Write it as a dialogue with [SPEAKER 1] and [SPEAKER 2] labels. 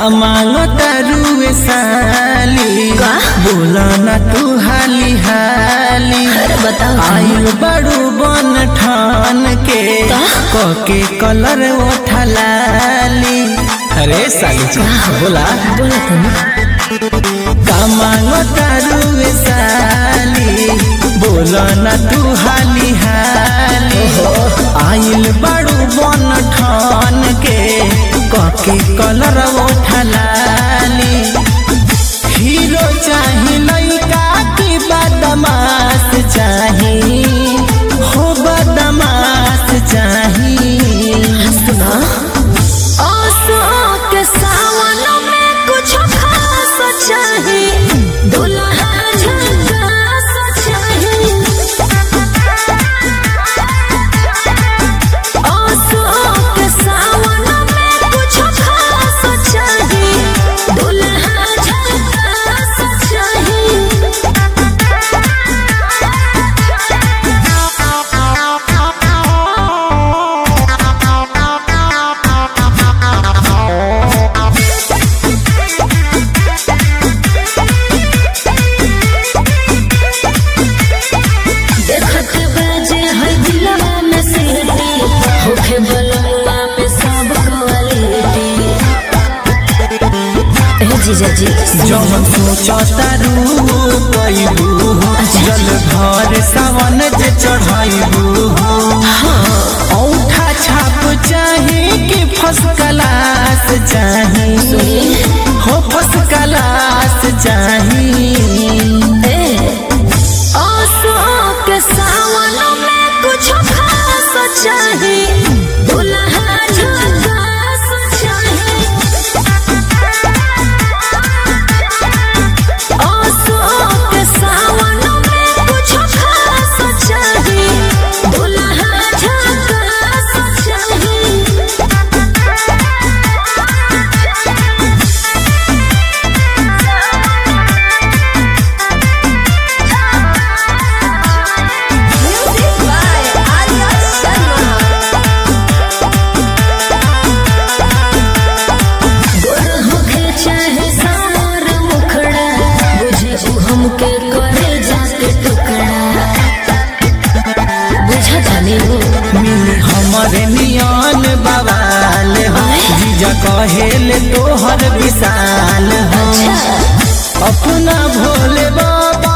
[SPEAKER 1] मांगो तारुए साली
[SPEAKER 2] का?
[SPEAKER 1] बोला ना तू हाली हाली
[SPEAKER 2] अरे बताओ
[SPEAKER 1] आयु बड़ू बन ठान के
[SPEAKER 2] का?
[SPEAKER 1] कके कलर ओठलाली अरे साली जी बोला
[SPEAKER 2] बोला तनी
[SPEAKER 1] का मांगो तारुए साली बोला ना तू हाली हाली आइल बड़ू बन ठान के कके कलर ओठलाली हीरो चाही लइका की बदमाश चाही हो बदमाश चाही
[SPEAKER 2] सुना आसो के सावन में कुछ खास चाही दुल्हा झकास चाही आसो के सावन में कुछ खास चाही दुल्हा झकास देखत बाजे है दिलवा में सीटी होखे बलवा में सब क्वालिटी ए जीजा जी
[SPEAKER 1] जवन सोचता रू पैबू जल भर सावन जे चढ़ाइबू औठा छाप चाही कि फर्स्ट क्लास चाही हो फर्स्ट क्लास चाही
[SPEAKER 2] ए आसो के सावन में कुछ खास चाही दुल्हा झकास चाही आसो के सावन में कुछ खास चाही दुल्हा झकास चाही Music by Arya Sharma. गोर होखे चाहे सार मुखड़ा बुझे उ हमके करे जाके टुकड़ा बुझा जाने वो
[SPEAKER 1] मिली हमरे नियन बवाल हो जीजा कहेले तोहर विशाल हो
[SPEAKER 2] अच्छा
[SPEAKER 1] अपना भोले बाबा